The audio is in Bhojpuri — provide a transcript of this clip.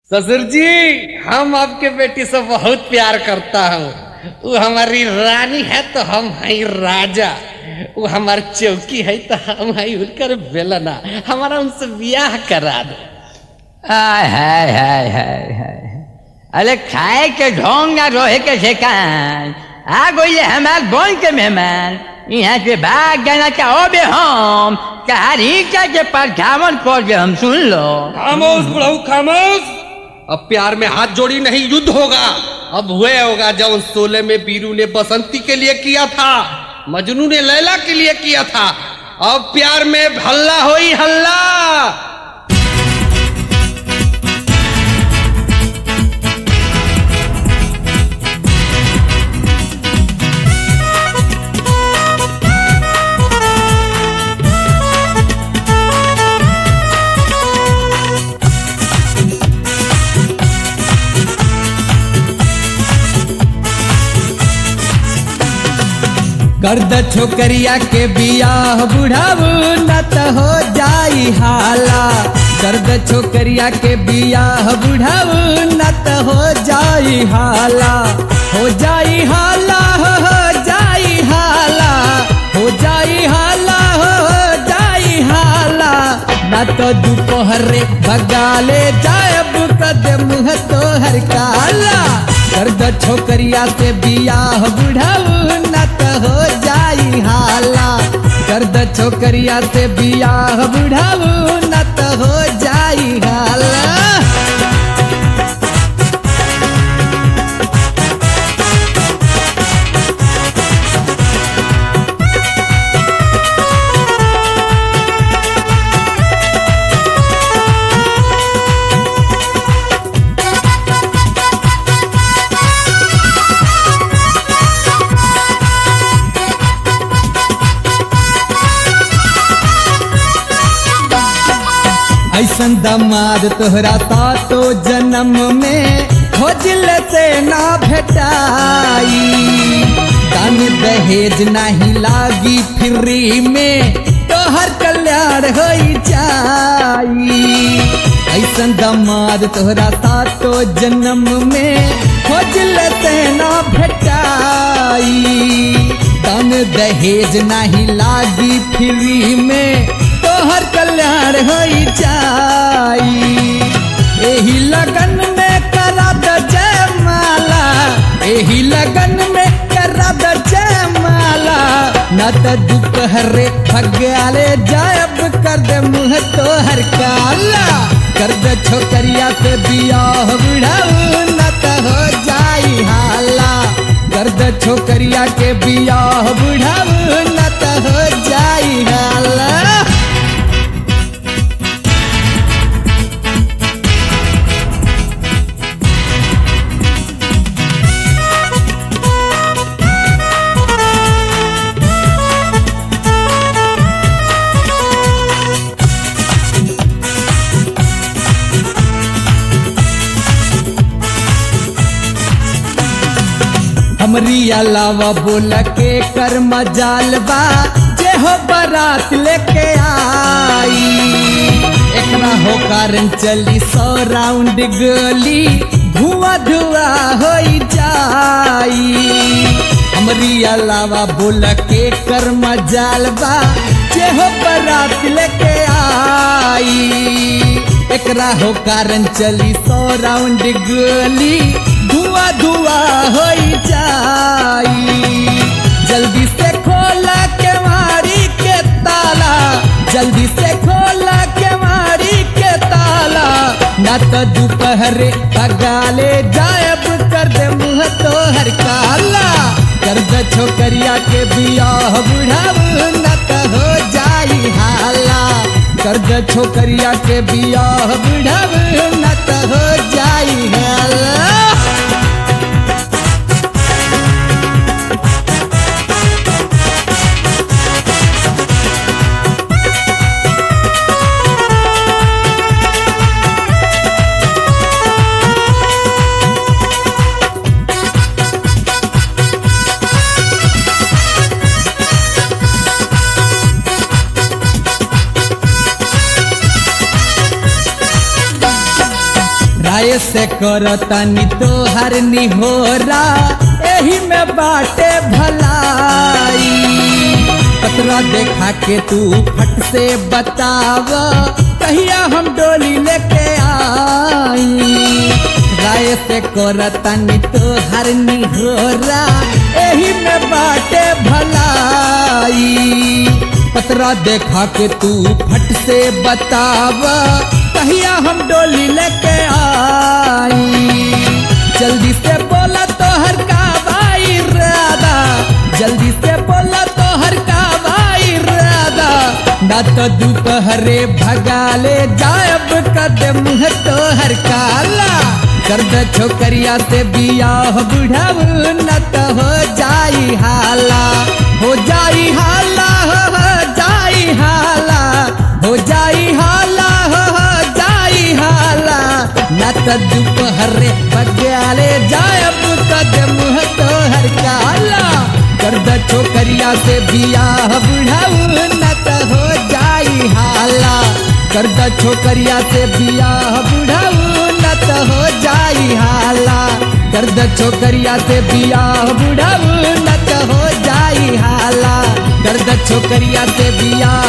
ससुर जी हम आपके बेटी से बहुत प्यार करता हूँ वो हमारी रानी है तो हम हैं राजा वो हमारी चौकी है तो हम हैं उनकर बेलना हमारा उनसे ब्याह करा दो हाय हाय हाय हाय हाय अरे खाए के ढोंग ना रोहे के ठेकान आ गई हमार बोल के मेहमान यहाँ से भाग जाना चाहो बे हम कहानी का के परछावन कर के हम सुन लो खामोश बुढ़ऊ खामोश अब प्यार में हाथ जोड़ी नहीं युद्ध होगा अब हुए होगा जब उन सोलह में बीरू ने बसंती के लिए किया था मजनू ने लैला के लिए किया था अब प्यार में हल्ला होई हल्ला गर्द छोकरिया के बियाह बुढ़ाऊ न त हो जाई हाला गर्द छोकरिया के बियाह बुढ़ाऊ न त हो जाई हाला हो जाई हाला हो हो जाई हाला हो जाई हाला हो हो जाई हाला न तो दोपहरे भगाले जायब कदम तो हर काला गर्द छोकरिया से बियाह बुढ़ाऊ न त हो जाई हाला गर्द छोकरिया से बियाह बुढ़ाऊ न त हो जाई हाला ऐसन दमाद तोहरा सातो जन्म में खोजल से ना भेटाई दान दहेज नहीं लागी फ्री में तोहर कल्याण हो जाई ऐसन दमाद तोहरा सातो जन्म में खोजल से ना भेटाई दान दहेज नहीं लागी फ्री में तोहर कल्याण हो जाई एही लगन में करा द जयमाला एही लगन में करा द जयमाला न त दोपहरे भगाले जायब कर दे मुँह तोहर काला कर दे छोकरिया से बियाह बुढ़ाऊ न त हो जाई हाला कर दे छोकरिया के बियाह बुढ़ाऊ न त हो जाई हाला हमरी अलावा बोल के कर मजाल बा जे हो बारात लेके आई एकरा हो कारण चली सौ राउंड गोली धुआं धुआं हो जाई हमरी अलावा बोल के कर मजाल बा जे हो बारात लेके आई एकरा हो कारण चली सौ राउंड गोली धुआं धुआं हो जाई जल्दी से खोला के मारी के ताला जल्दी से खोला के मारी के ताला न तो दोपहरे भगाले जायब कर दे मुँह तो हर काला कर दे छोकरिया के बियाह बुढ़ाऊ न तो हो जाई हाला कर दे छोकरिया के बियाह बुढ़ाऊ न तो हो जाई हाला राय से करतनी तोहर निहोरा एही में बाटे भलाई पतरा देखा के तू फट से बताव कहिया हम डोली लेके आई राय से करतनी तोहर निहोरा एही में बाटे भलाई पतरा देखा के तू फट से बताव कहिया हम डोली लेके आई जल्दी से बोला तो हर का भाई राधा जल्दी से बोला तो हर का भाई राधा ना तो दोपहरे भगाले जायब कदम है तो हर काला कर दे छोकरिया से बियाह बुढ़ाऊ न तो हो जाई हाला हो जाई हाला हो हो जाई हाला हो जाई हाला हो हो जाई हाला न तो दोपहरे बग्याले जायब कदम है तो हर काला कर दे छोकरिया से बियाह बुढ़ाऊ न तो हो जाई हाला कर दे छोकरिया से बियाह बुढ़ाऊ न तो हो जाई हाला कर दे छोकरिया से बियाह बुढ़ाऊ न तो हो जाई हाला कर दे छोकरिया से बियाह